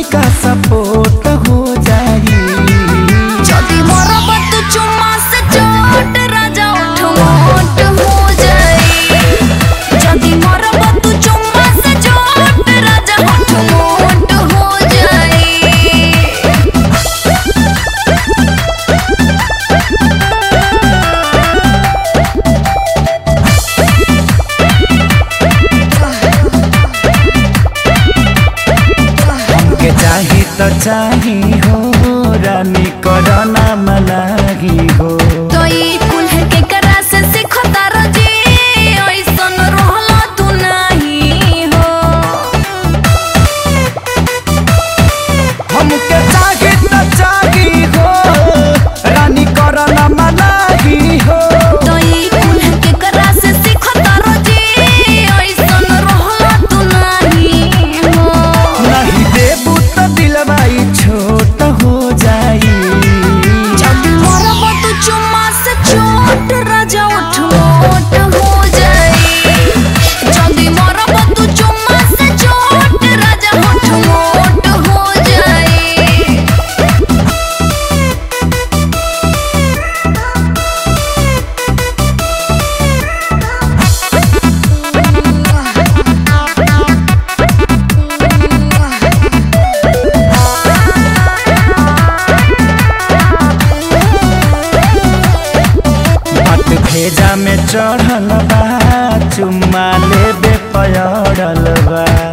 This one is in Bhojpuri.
तनिका सपोर्ट हो जाई যদি মরব তু চুম্মা সে চোট রাজা ওঠ মোট हो जाई যদি মরব তু চুম্মা সে চোট রাজা ওঠ মোট हो जाई हमके चाही तो चाही हो रानी करना मनाही हो तो ई कुल के करा से सीखो तारो जी ओइसन रहला तू नाही हो हमके चाही तो चाही हो रानी करना मनाही हो तो ई कुल के करा से सीखो तारो जी ओइसन रहला तू नाही हो नहीं देबू तो दिलवाई छोट हो जाई जब मरब तू चुम्मा से चोट राजा उठ मोट हो जाई जल्दी मरब तू चुम्मा से चोट राजा उठ मोट हो जाई बात भेजा में चढ़ल बा चुम्मा लेबे पयड़ल बा